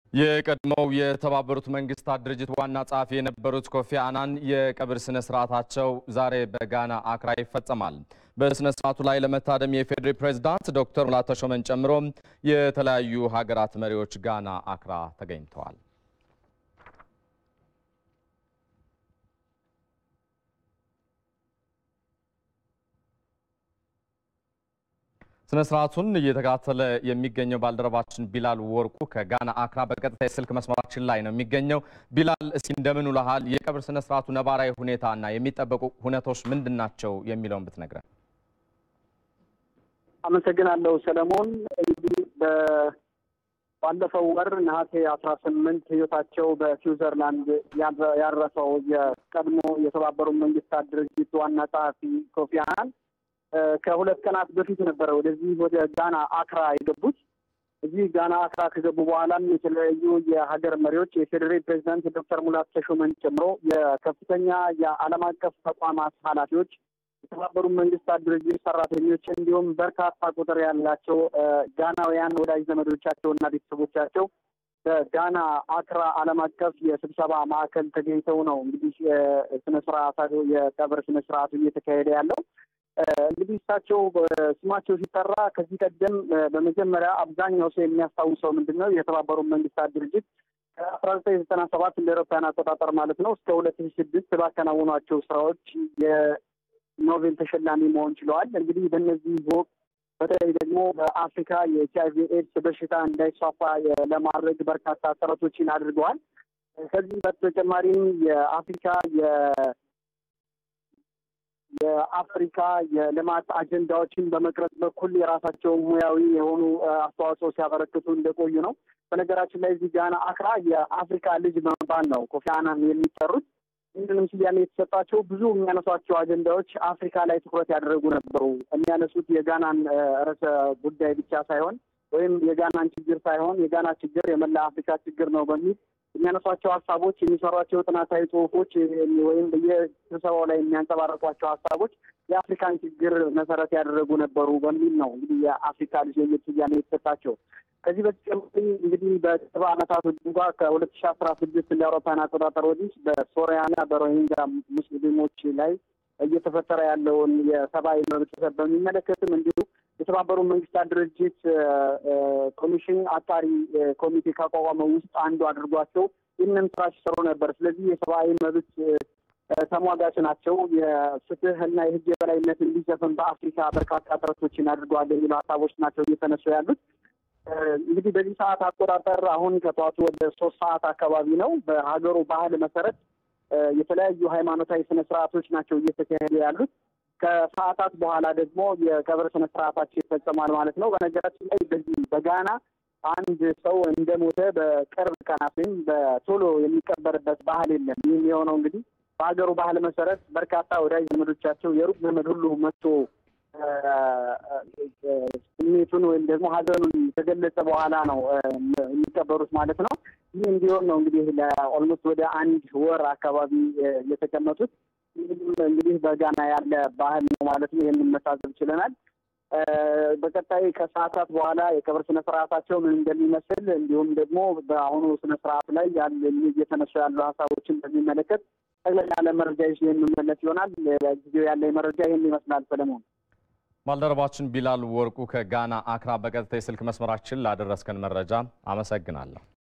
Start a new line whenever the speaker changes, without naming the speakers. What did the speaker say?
የቀድሞው የተባበሩት መንግስታት ድርጅት ዋና ጸሐፊ የነበሩት ኮፊ አናን የቀብር ስነ ስርዓታቸው ዛሬ በጋና አክራ ይፈጸማል። በስነ ስርዓቱ ላይ ለመታደም የፌዴሪ ፕሬዝዳንት ዶክተር ሙላቱ ተሾመን ጨምሮ የተለያዩ ሀገራት መሪዎች ጋና አክራ ተገኝተዋል። ስነ ስርዓቱን እየተከታተለ የሚገኘው ባልደረባችን ቢላል ወርቁ ከጋና አክራ በቀጥታ የስልክ መስመራችን ላይ ነው የሚገኘው። ቢላል እስኪ እንደምን ውለሃል? የቀብር ስነ ስርዓቱ ነባራዊ ሁኔታ እና የሚጠበቁ ሁነቶች ምንድን ናቸው የሚለውን ብትነግረን።
አመሰግናለሁ ሰለሞን። እንግዲህ ባለፈው ወር ነሐሴ አስራ ስምንት ህይወታቸው በስዊዘርላንድ ያረፈው የቀድሞ የተባበሩት መንግስታት ድርጅት ዋና ጸሐፊ ኮፊ አናን ከሁለት ቀናት በፊት ነበረ ወደዚህ ወደ ጋና አክራ የገቡት። እዚህ ጋና አክራ ከገቡ በኋላም የተለያዩ የሀገር መሪዎች የፌዴሬል ፕሬዚዳንት ዶክተር ሙላቱ ተሾመን ጨምሮ የከፍተኛ የዓለም አቀፍ ተቋማት ኃላፊዎች፣ የተባበሩት መንግስታት ድርጅት ሰራተኞች እንዲሁም በርካታ ቁጥር ያላቸው ጋናውያን ወዳጅ ዘመዶቻቸው እና ቤተሰቦቻቸው በጋና አክራ ዓለም አቀፍ የስብሰባ ማዕከል ተገኝተው ነው እንግዲህ ስነስርዓቱ የቀብር ስነስርዓቱ እየተካሄደ ያለው። እንግዲህ እሳቸው ስማቸው ሲጠራ ከዚህ ቀደም በመጀመሪያ አብዛኛው ሰው የሚያስታውሰው ምንድን ነው የተባበሩት መንግስታት ድርጅት ከአስራ ዘጠኝ ዘጠና ሰባት እንደ አውሮፓውያን አቆጣጠር ማለት ነው እስከ ሁለት ሺ ስድስት ባከናወኗቸው ስራዎች የኖቤል ተሸላሚ መሆን ችለዋል። እንግዲህ በእነዚህ ወቅት በተለይ ደግሞ በአፍሪካ የኤች አይቪ ኤድስ በሽታ እንዳይስፋፋ ለማድረግ በርካታ ጥረቶችን አድርገዋል። ከዚህ በተጨማሪም የአፍሪካ የአፍሪካ የልማት አጀንዳዎችን በመቅረጽ በኩል የራሳቸው ሙያዊ የሆኑ አስተዋጽኦ ሲያበረክቱ እንደቆዩ ነው። በነገራችን ላይ እዚህ ጋና አክራ የአፍሪካ ልጅ በመባል ነው ኮፊ አናን የሚጠሩት። ይህንንም ስያሜ የተሰጣቸው ብዙ የሚያነሷቸው አጀንዳዎች አፍሪካ ላይ ትኩረት ያደረጉ ነበሩ። የሚያነሱት የጋናን ርዕሰ ጉዳይ ብቻ ሳይሆን ወይም የጋናን ችግር ሳይሆን የጋና ችግር የመላ አፍሪካ ችግር ነው በሚል የሚያነሷቸው ሀሳቦች፣ የሚሰሯቸው ጥናታዊ ጽሁፎች ወይም በየስብሰባው ላይ የሚያንጸባረቋቸው ሀሳቦች የአፍሪካን ችግር መሰረት ያደረጉ ነበሩ በሚል ነው እንግዲህ የአፍሪካ ልጅ የሚል ስያሜ የተሰጣቸው። ከዚህ በተጨማሪ እንግዲህ በቅርብ ዓመታቶች እንኳ ከሁለት ሺ አስራ ስድስት እንደ አውሮፓውያን አቆጣጠር ወዲህ በሶሪያና በሮሂንጋ ሙስሊሞች ላይ እየተፈጠረ ያለውን የሰብአዊ መብት ጥሰት በሚመለከትም እንዲሁ የተባበሩት መንግስታት ድርጅት ኮሚሽን አጣሪ ኮሚቴ ካቋቋመው ውስጥ አንዱ አድርጓቸው ይህንን ስራ ሲሰሩ ነበር። ስለዚህ የሰብአዊ መብት ተሟጋች ናቸው። የፍትህ እና የህግ የበላይነት እንዲሰፍን በአፍሪካ በርካታ ጥረቶችን አድርገዋል የሚሉ ሀሳቦች ናቸው እየተነሱ ያሉት። እንግዲህ በዚህ ሰዓት አቆጣጠር አሁን ከጠዋቱ ወደ ሶስት ሰዓት አካባቢ ነው። በሀገሩ ባህል መሰረት የተለያዩ ሃይማኖታዊ ስነ ስርዓቶች ናቸው እየተካሄዱ ያሉት። ከሰዓታት በኋላ ደግሞ የቀብር ስነ ስርዓታቸው ይፈጸማል ማለት ነው። በነገራችን ላይ በዚህ በጋና አንድ ሰው እንደሞተ በቅርብ ቀናት ወይም በቶሎ የሚቀበርበት ባህል የለም። ይህም የሆነው እንግዲህ በሀገሩ ባህል መሰረት በርካታ ወዳጅ ዘመዶቻቸው የሩቅ ዘመድ ሁሉ መጥቶ ስሜቱን ወይም ደግሞ ሀዘኑን ከገለጸ በኋላ ነው የሚቀበሩት ማለት ነው። ይህ እንዲሆን ነው እንግዲህ ለኦልሞስት ወደ አንድ ወር አካባቢ የተቀመጡት። እንግዲህ በጋና ያለ ባህል ነው ማለት ነው። ይህንን መታዘብ ችለናል። በቀጣይ ከሰዓታት በኋላ የቀብር ስነ ስርዓታቸው ምን እንደሚመስል እንዲሁም ደግሞ በአሁኑ ስነ ስርዓት ላይ እየተነሱ ያሉ ሀሳቦችን በሚመለከት ጠቅለል ያለ መረጃ ይዤ የምመለስ ይሆናል። ጊዜው ያለ መረጃ ይህን ይመስላል። ሰለሞን
ባልደረባችን ቢላል ወርቁ ከጋና አክራ በቀጥታ የስልክ መስመራችን ላደረስከን መረጃ አመሰግናለሁ።